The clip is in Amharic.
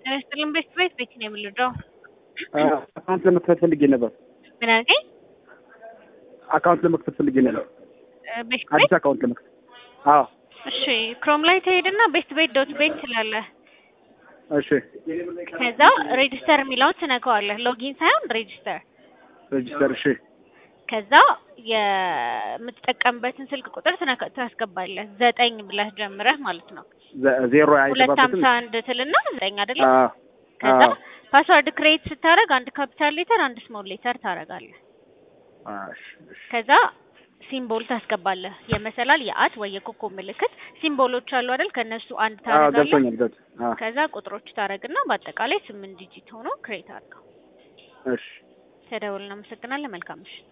ጤና ይስጥልን ቤት ቤት ቤት ነው የምልደው። አካውንት ለመክፈት ፈልጌ ነበር። ምን አልከኝ? አካውንት ለመክፈት ፈልጌ ነበር። ቤት ቤት አዲስ አካውንት ለመክፈት። አዎ እሺ፣ ክሮም ላይ ትሄድና ቤት ቤት ዶት ቤት ትላለህ። እሺ። ከዛ ሬጂስተር የሚለውን ትነካዋለህ። ሎጊን ሳይሆን ሬጂስተር። ሬጂስተር። እሺ። ከዛ የምትጠቀምበትን ስልክ ቁጥር ትነካ- ታስገባለህ። ዘጠኝ ብለህ ጀምረህ ማለት ነው። ዘ- ዜሮ ሁለት አይገባበትም። ሀምሳ አንድ ትልና ዘጠኝ አይደለም። አዎ ከዛ አዎ። ፓስዋርድ ክሬት ስታደርግ አንድ ካፒታል ሌተር አንድ ስሞል ሌተር ታደርጋለህ። እሺ፣ እሺ። ከዛ ሲምቦል ታስገባለህ። የመሰላል የአት ወይ የኮከብ ምልክት ሲምቦሎች አሉ አይደል? ከነሱ አንድ አዎ ታደርጋለህ። ገብቶኛል። ገብቶ አዎ ከዛ ቁጥሮች ታደርግና በአጠቃላይ ስምንት ዲጂት ሆኖ ክሬት አድርገው። እሺ። ተደውል። እናመሰግናለን። መልካም ምሽት።